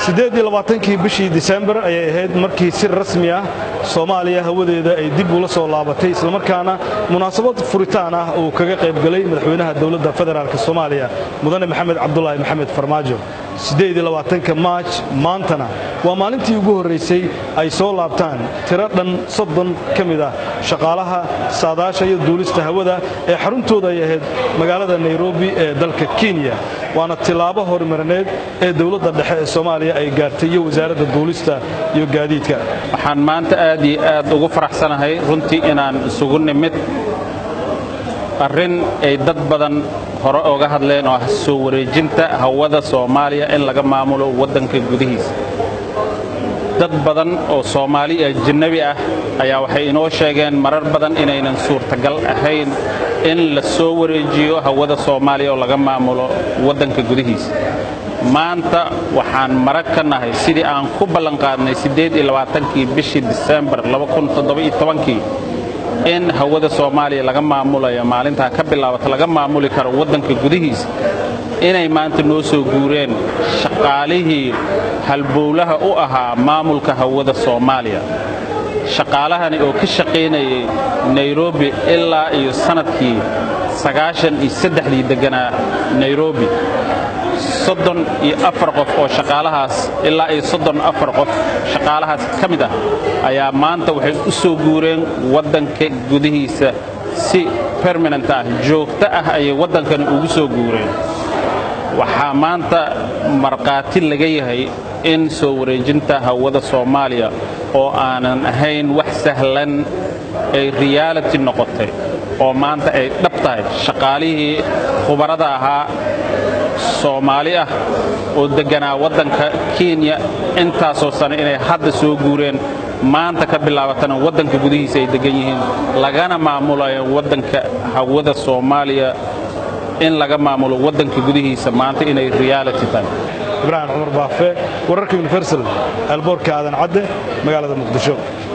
siddeed iyo labaatankii bishii disembar ayay ahayd markii si rasmi ah soomaaliya hawadeeda ay dib ula soo laabatay islamarkaana munaasabad furitaan ah uu kaga qaybgalay madaxweynaha dowladda federaalk soomaaliya mudane maxamed cabdulaahi maxamed farmaajo siddeed iyo labaatanka maaj maantana waa maalintii ugu horraysay ay soo laabtaan tiro dhan soddon ka mid ah shaqaalaha saadaasha iyo duulista hawada ee xaruntooda ay ahayd magaalada nairobi ee dalka kenya waana tilaabo horumarineed ee dowladda dhexe ee soomaaliya ay gaartay iyo wasaaradda duulista iyo gaadiidka waxaan maanta aad iyo aad ugu faraxsanahay runtii inaan isugu nimid arrin ay dad badan hore oga hadleen oo ah soo wareejinta hawada soomaaliya in laga maamulo waddanka gudihiisa dad badan oo soomaali ajanabi ah ayaa waxay inoo sheegeen marar badan inaynan suurtagal ahayn in la soo wareejiyo hawada soomaaliya oo laga maamulo waddanka gudihiisa maanta waxaan marag ka nahay sidii aan ku ballanqaadnay kii bishii disembar kii in hawada soomaaliya laga maamulayo maalintaa ka bilaabata laga maamuli karo waddanka gudihiisa inay maanta noo soo guureen shaqaalihii halbowlaha u ahaa maamulka hawada soomaaliya shaqaalahani oo ka shaqaynayay nairobi ilaa iyo sannadkii sagaashan iyo saddexdii degganaa nairobi soddon iyo afar qof oo shaqaalahaas ilaa iyo soddon afar qof shaqaalahaas ka mid ah ayaa maanta waxay u soo guureen waddanka gudihiisa si permanent ah joogto ah ayay waddankani ugu soo guureen waxaa maanta markhaati laga yahay in soo wareejinta hawada soomaaliya oo aanan ahayn wax sahlan ay reality noqotay oo maanta ay dhab tahay shaqaalihii khubarada ahaa soomaali ah oo degganaa waddanka kenya intaasoo sane inay hadda soo guureen maanta ka bilaabatana waddanka gudihiisa ay deggan yihiin lagana maamulayo waddanka hawada soomaaliya in laga maamulo waddanka gudihiisa maanta inay reality tahay ibraahim cumar baafe wararka universal alboorka aadan cadde magaalada muqdisho